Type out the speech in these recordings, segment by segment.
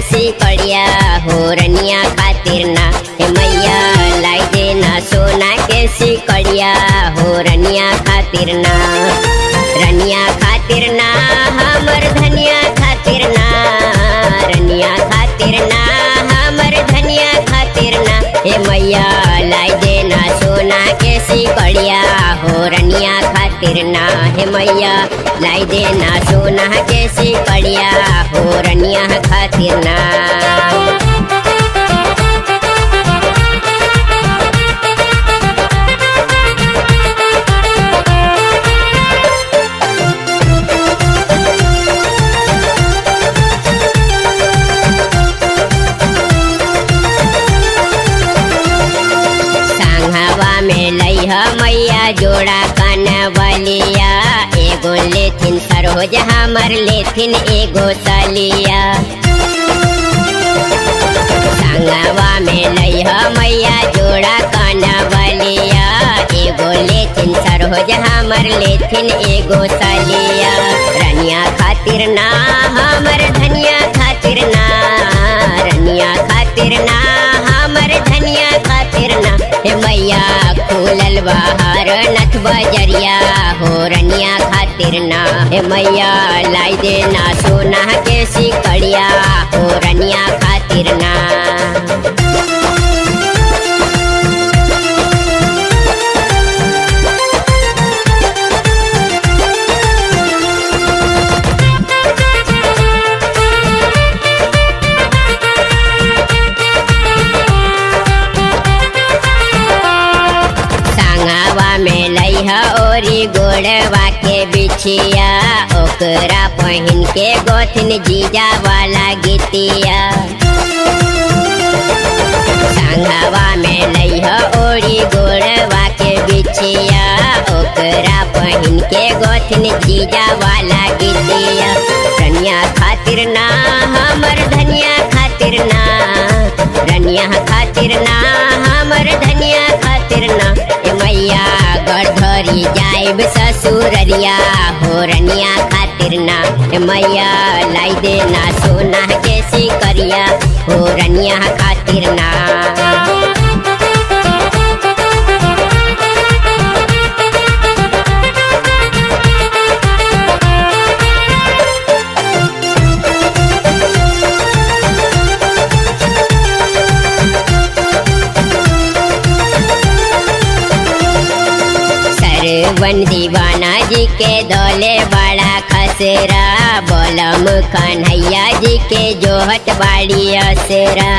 सिकड़िया हो रनिया खातिर ना हे मैया लाई देना सोना के सिकड़िया हो रनिया खातिर ना रनिया खातिर ना हमर धनिया खातिर ना रनिया खातिर ना हमर धनिया खातिर ना हे मैया लाई देना सोना के सिकड़िया हो रनिया खातिर ना हे मैया लाई देना सोना के सिकड़िया हो रनिया खातिर ना सांघावा में लैह मैया जोड़ा कनवलिया एगो लेथिन सरोज हमर लेथिन एगो सलिया सांघावा में लैह मैया जोड़ा कनवलिया एगो लेथिन सरोज हमर लेथिन एगो सलिया रनिया खातिर ना हमर धनिया खातिर ना रनिया खातिर ना हमर धनिया खातिर ना हे मैया खुलल बाहर नथ बजरिया हो रनिया खातिर ना हे मैया लाई देना सोना के सिकड़िया हो रनिया खातिर ना सांगावा में लैह ओरी गोड़वा के बिछिया ओकरा पहिन के गोथिन जीजा वाला गीतिया सांगावा में लैह ओरी गोड़वा के बिछिया ओकरा पहिन के गोथिन जीजा वाला गीतिया रनिया खातिर ना हमर धनिया खातिर ना रनिया खातिर ना हमर धनिया खातिर ना ए मैया गढ़धरी जाइब ससुररिया हो रनिया खातिर ना ए मैया लाई देना सोना के सिकरिया हो रनिया खातिर ना सरवन दीवाना जी के दौले बड़ा खसरा बोलम कन्हैया जी के जोहत बाड़ी असरा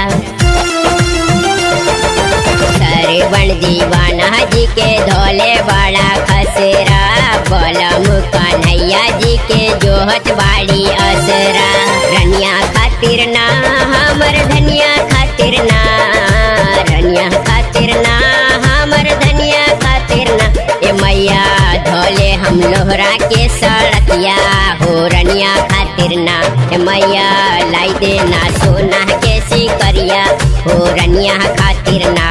सरवन दीवाना जी के धोले बड़ा खसरा बोलम कन्हैया जी के जोहत बाड़ी असरा रनिया खातिर ना हमर धनिया खातिर ना रनिया खातिर ना हमर धनिया खातिर ना ए मैया धोले हम लोहरा के सड़किया हो रनिया खातिर ना ए मैया लाई देना सोना के सिकरिया हो रनिया खातिर ना